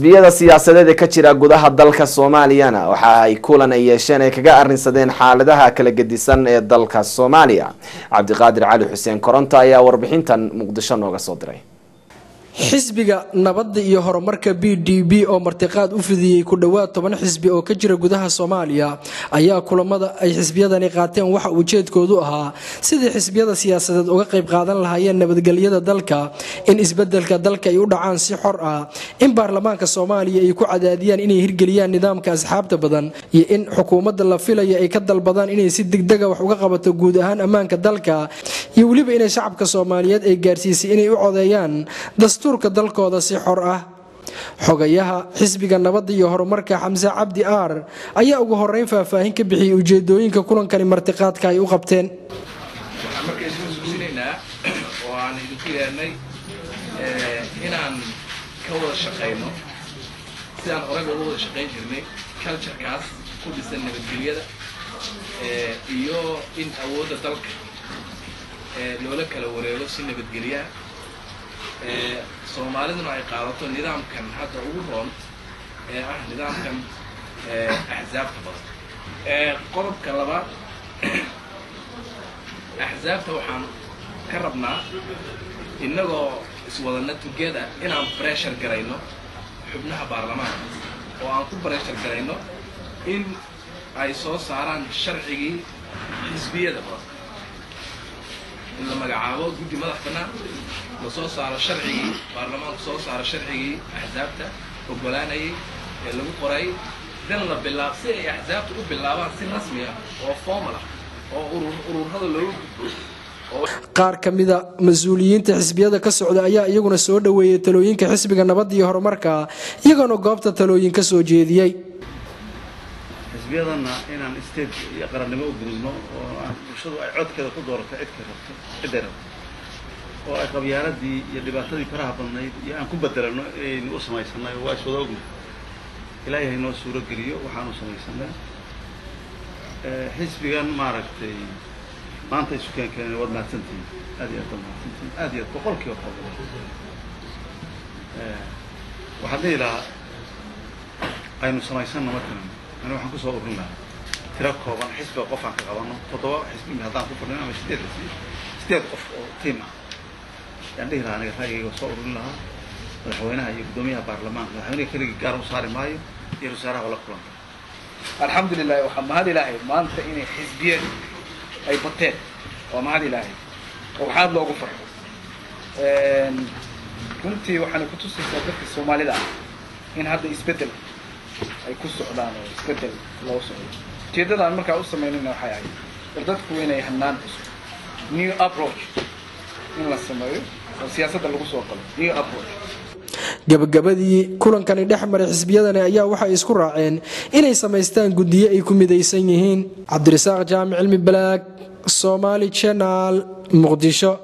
xisbiyada siyaasadeed ee ka jira gudaha dalka soomaaliyana waxa ay kulan ay yeesheen ay kaga arrinsadeen xaaladaha kala gedisan ee dalka soomaaliya cabdiqaadir cali xuseen koronto ayaa warbixintan muqdisho nooga soo diray xisbiga nabadda iyo horumarka b d b oo martiqaad u fidiyey ku dhowaad toban xisbi oo ka jira gudaha soomaaliya ayaa kulamada ay xisbiyadani qaateen waxa ujeedkoodu ahaa sidii xisbiyada siyaasadeed uga qayb qaadan lahaayeen nabadgelyada dalka in isbedelka dalka ay u dhacaan si xor ah in baarlamaanka soomaaliya ay ku cadaadiyaan inay hirgeliyaan nidaamka asxaabta badan iyo in xukuumadda la filaya ay ka dalbadaan inay si degdega wax uga qabato guud ahaan ammaanka dalka iyo weliba inay shacabka soomaaliyeed ay gaarsiisay inay u codeeyaan dastuurka dalkooda si xor ah xogayaha xisbiga nabadda iyo horumarka xamse cabdi aar ayaa ugu horeyn faahfaahin ka bixiyey ujeedooyinka kulankani martiqaadka ay u qabteen waxaan marka isku xusuusinaynaa oo aan idinku yeernay inaan ka wada shaqayno sidaan horeyba uga wada shaqayn jirnay culturekaas ku dhisan nabadgelyada iyo in awoodda dalka loola kala wareego si nabadgelyaa soomaaliduna ay qaadato nidaamkan hadda ugu roon ee ah nidaamkan axsaabta badan qodobka labaad axsaabta waxaan ka rabnaa innagoo iswadana together inaan breshar garayno xubnaha baarlamaanka oo aan ku breshar garayno in ay soo saaraan sharcigii xisbiyada badan in la magacaabo guddi madax bannaan la soo saaro sharcigii baarlamaanku soo saaro sharcigii axsaabta ogolaanayay ee lagu qoray dan la bilaab si ay axsaabta u bilaabaan si rasmi ah oo formal ah oo ururada looga gudbo qaar ka mida mas-uuliyiinta xisbiyada ka socda ayaa iyaguna soo dhoweeyey talooyinka xisbiga nabadda iyo horumarka iyagoona goobta talooyin ka soo jeediyey xisbiyadana inaan state iyo qarannimo u gudubno oo aan bulshadu ay codkeeda ku doorato cidka rabto cidday rabto oo ay qabyaaladii iyo dhibaatadii faraha badnayd iyo aan ku bedelano inaynu u samaysanay waa iswada ogna ilaahay haynoo suuro geliyo waxaanu samaysanay xisbigan maaragtay maanta isu keen keenay waad mahadsantihin aad iyo aad waad mahadsantihin aad iyo aad boqol kiiba boqol waxaan dhihi lahaa aynu samaysanno markan ani waxaan kusoo urin lahaa tiro kooban xisbiga qof aan ka qabano toddoba xisbi haddaan ku fadhino ama sideed xisbi sideed qof oo tiim ah ayaan dhihi lahaa aniga raayigayga soo urin lahaa madaxweynaha iyo guddoomiyaha baarlamaanka madaxweynaha keligii gaar u saari maayo iyo wasaaraha la kulanta alxamdulilah waxaa mahad ilaahay maanta inay xisbiye ay bateen waa mahad ilaahay oo waxaad loogu farxo runtii waxaana kutusaysaa dadka soomaalida ah in hadda isbeddel ay ku socdaan oo isbeddel loo socdo ujeeddadaan markaa u samaynayna waxay ahayd war dadku inay hanaan cusub new approach in la sameeyo oo siyaasadda lagu soo galo new approach gabagabadii kulankani dhex maray xisbiyadani ayaa waxay isku raaceen inay samaystaan guddiyo ay ku midaysan yihiin cabdirasaaq jaamic cilmi balaag somaali janaal muqdisho